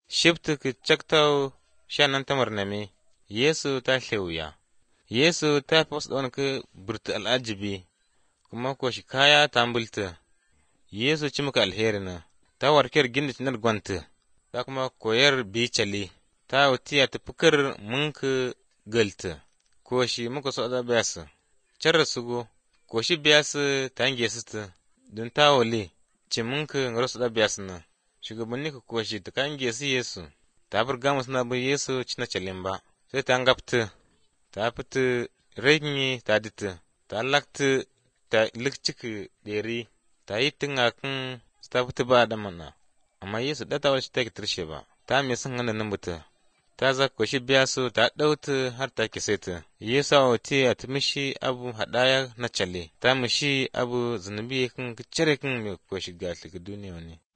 shibti ki chaktau shanan tamar name yesu ta shewuya yesu ta fos ɗon ki burti al'ajibi kuma ko shi kaya ta mbulta yesu ci muka alheri na ta warkar gindi tinar gwanta ta kuma koyar bicali ta wutiya ta fikir munka galta ko shi muka so da biyasu carra sugo ko shi biyasu ta hange su ta don ta wale ce munka rasu da biyasu na shugabanni ka koshi ta kange su yesu ta burga musu na bin yesu cina calin ba sai ta ngapta ta fita renyi ta dita ta lakta ta likcika ɗeri ta yi tungakin ta fita ba da mana amma yesu ɗata wani ta tarshe ba ta mai sun hana nan buta ta za ko shi biya su ta ɗauta har ta kise ta yesu a wate a ta mishi abu haɗaya na cale ta mishi abu zunubi kan cire kan mai ko shiga duniya ne